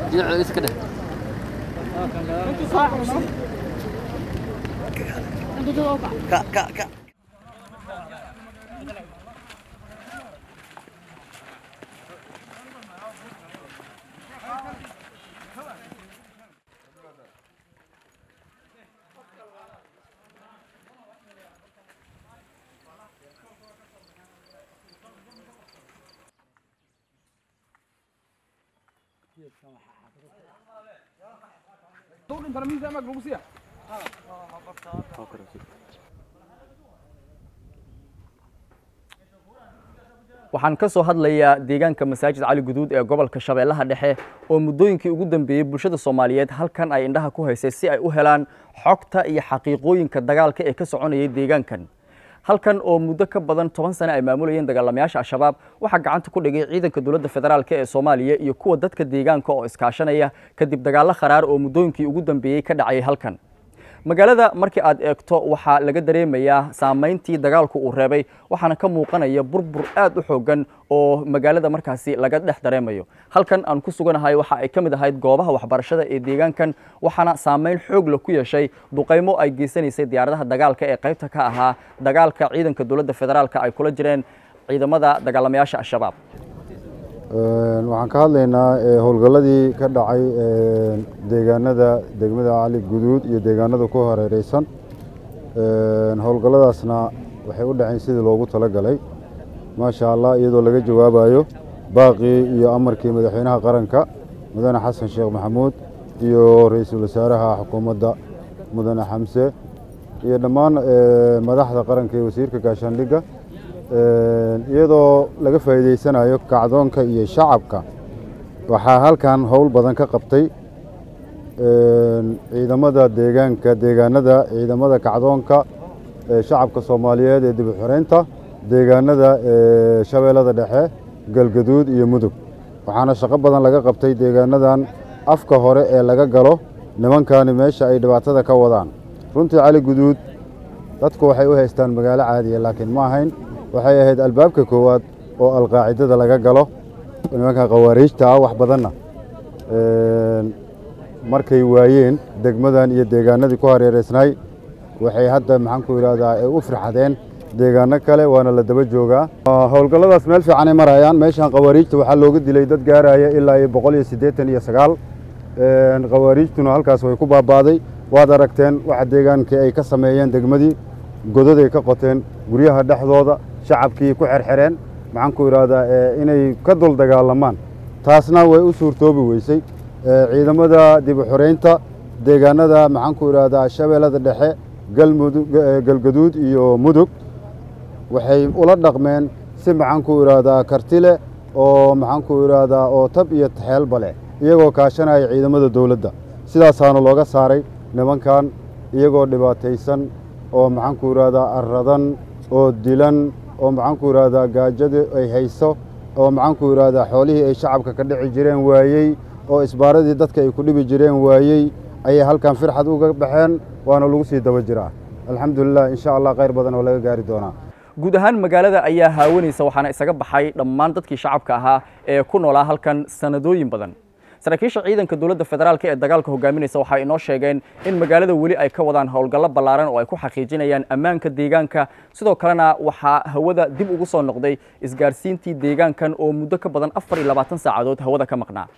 dhinaca iska dheh Kak, kak, kak. waxaan ka soo hadlayaa deegaanka masaajid cali guduud ee gobolka shabeellaha dhexe oo muddooyinkii ugu dambeeyey bulshada soomaaliyeed halkan ay indhaha ku haysay si ay u helaan xogta iyo xaqiiqooyinka dagaalka ee ka soconayay deegaankan halkan oo muddo ka badan toban sane ay maamulayeen dagaalamayaasha al-shabaab waxaa gacanta ku dhigay ciidanka dowladda federaalk ee soomaaliya iyo kuwa dadka deegaanka oo iskaashanaya kadib dagaallo kharaar oo muddooyinkii ugu dambeeyey ka dhacayay halkan magaalada markii aad eegto waxaa laga dareemayaa saamayntii dagaalku uu reebay waxaana ka muuqanaya burbur aad u xoogan oo magaalada markaasi laga dhex dareemayo halkan aan ku suganahay waxa ay ka mid ahayd goobaha waxbarashada ee deegaankan waxaana saamayn xoog la ku yeeshay duqaymo ay geysanaysay diyaaradaha dagaalka ee qaybta ka ahaa dagaalka ciidanka dowladda federaalka ay kula jireen ciidamada dagaalamayaasha al-shabaab waxaan ka hadlaynaa howlgalladii ka dhacay deegaanada degmada cali guduud iyo deegaanada ku hareereysan howlgalladaasna waxay u dhaceen sidii loogu talagalay maasha allah iyadoo laga jawaabayo baaqii iyo amarkii madaxweynaha qaranka mudane xasan sheekh maxamuud iyo ra-iisul wasaaraha xukuumadda mudane xamse iyo dhammaan madaxda qaranka iyo wasiirka gaashaandhigga iyadoo laga faa'iideysanayo kacdoonka iyo shacabka waxaa halkan howl badan ka qabtay ciidamada deegaanka deegaanada ciidamada kacdoonka shacabka soomaaliyeed ee dib u xoreynta deegaanada shabeellada dhexe galgaduud iyo mudug waxaana shaqo badan laga qabtay deegaanadan afka hore ee laga galo nimankani meesha ay dhibaatada ka wadaan runtii cali guduud dadku waxay u haystaan magaalo caadiya laakiin ma ahayn waxay ahayd albaabka koowaad oo alqaacidada laga galo nimanka khawaariijta ah wax badanna markay waayeen degmadan iyo deegaanadii ku hareereysnay waxay hadda maxaanku idhahdaa ay u firxadeen deegaano kale waana la daba joogaa howlgalladaas meel fiicanay marayaan meeshan khawaariijta waxaa looga dilay dad gaaraya ilaa iyo boqol iyo siddeetan iyo sagaal khawaariijtuna halkaas way ku baabaaday waad aragteen waxa deegaankii ay ka sameeyeen degmadii godaday ka qoteen guryaha dhexdooda shacabkii ku xerxereen maxaanku idhahdaa inay ka dul dagaalamaan taasna way u suurtoobi weysay ciidamada dib u xoreynta deegaanada maxaanku idhahdaa shabeellada dhexe galmudug galgaduud iyo mudug waxay ula dhaqmeen si maxaanku idhahdaa karti leh oo maxaanku idhahdaa oo tab iyo taxeelba leh iyagoo kaashanaya ciidamada dowladda sidaasaana looga saaray nimankan iyagoo dhibaataysan oo maxaanku idhahdaa arradan oo dilan oo maxaanku idhahdaa gaajada ay hayso oo maxaanku idhahdaa xoolihii ay shacabka ka dhici jireen waayey oo isbaaradii dadka ay ku dhibi jireen waayey ayay halkan firxad uga baxeen waana lagu sii daba jiraa alxamdulilah insha allah khayr badan oo laga gaari doonaa guud ahaan magaalada ayaa haawanaysa waxaana isaga baxay dhammaan dadkii shacabka ahaa ee ku noolaa halkan sanadooyin badan saraakiisha ciidanka dowladda federaalk ee dagaalka hogaaminaysa waxay inoo sheegeen in magaalada weli ay ka wadaan howlgallo ballaaran oo ay ku xaqiijinayaan ammaanka deegaanka sidoo kalena waxaa hawada dib ugu soo noqday isgaarsiintii deegaankan oo muddo ka badan afar iyo labaatan saacadood hawada ka maqnaa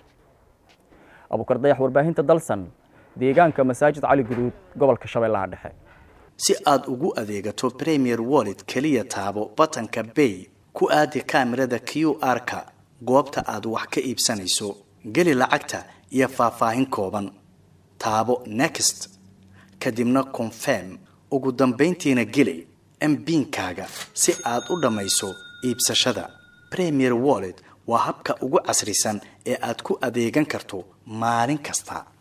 abukar dayax warbaahinta dalsan deegaanka masaajid cali guduud gobolka shabeellaha dhexe si aad ugu adeegato premier wallet keliya taabo batanka bay ku aadi kaamirada q r-ka goobta aad wax ka iibsanayso geli lacagta iyo faahfaahin kooban taabo next kadibna confirm ugu dambayntiina geli mbiinkaaga si aad u dhammayso iibsashada premier wallet waa habka ugu casrisan ee aad ku adeegan karto maalin kasta